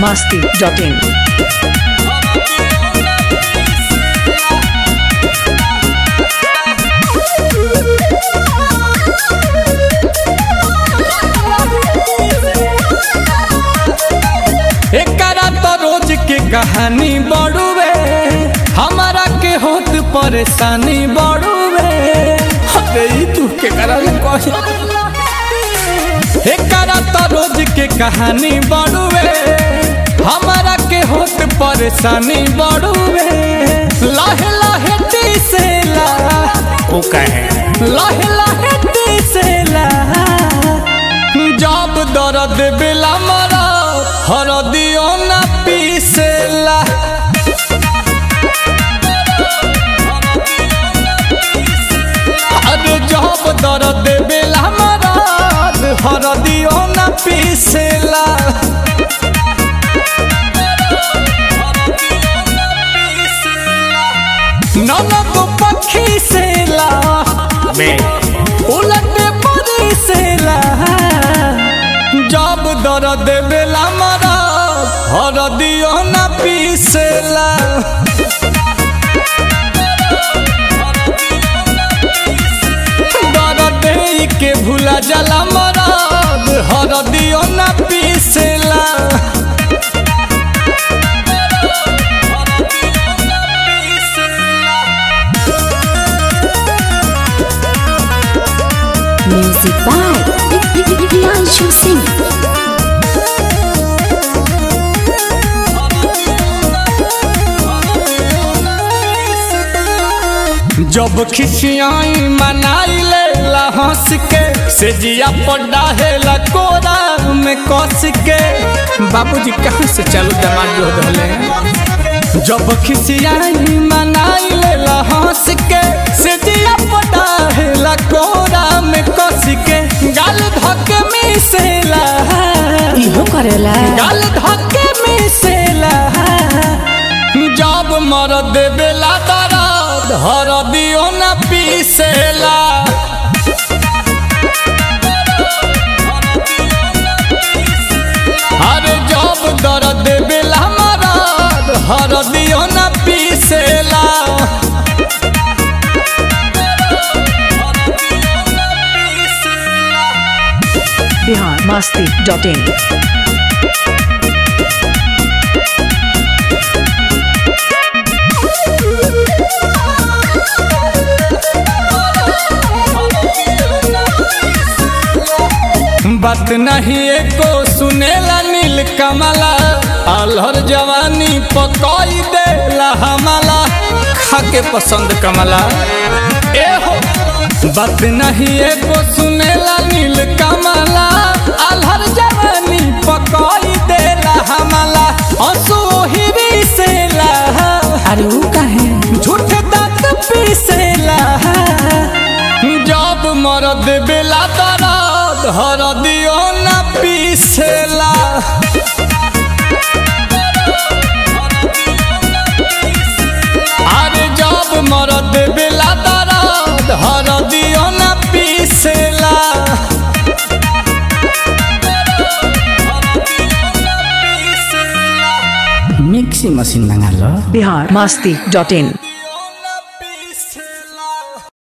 masti.in. एकरा तो रोज के कहानी बड़ुए हमारा के होत परेशानी बड़ुए अरे ई तू के करा ले कह एकरा तो रोज के कहानी बड़ुए हमारा के होत परेशानी बड़ुए लाहे लाहे टीसेला वो कहे लाहे लाहे टीसेला जब दर्द बेला मरा हरदियो ना पीसेला अरे जब दर्द बेला मरा हरदियो ना पीसेला ननद पक्षी सेला बे उलट परी सेला जब दर्द बेला मरा हरदियो ना पीसेला दर्द के भूला जला मरद हरदियो ना पीसेला Music by Priyanshu Singh. जब खिसियाई मनाई ले हंस के से जिया पड्डा है कोरा में कस के बाबूजी कहाँ से चालू दमाद जो धले जब खिसियाई मनाई ले हंस के से जिया पड्डा है कोरा में कस के गाल धके मिसेला इहो करेला गाल धके मिसेला जब मरद बेला दर्द हर दियो न पीसेला अरे जब दर्द बेला मरद हर दियो न पीसेला Bihar masti.in. बात नहीं एको सुनेला नील कमला अलहर जवानी पकई देला हमला खाके पसंद कमला ए हो बात नहीं एको सुनेला नील कमला अलहर जवानी पकई देला हमला हंसू हिरी सेला अरे ऊ काहे झूठ दांत पीसेला जब मरद बेला दर्द हर दियो ना पीसेला अरे जब मरद बेला दर्द हर दियो ना पीसेला मिक्सी मशीन मंगा लो Bihar masti.in.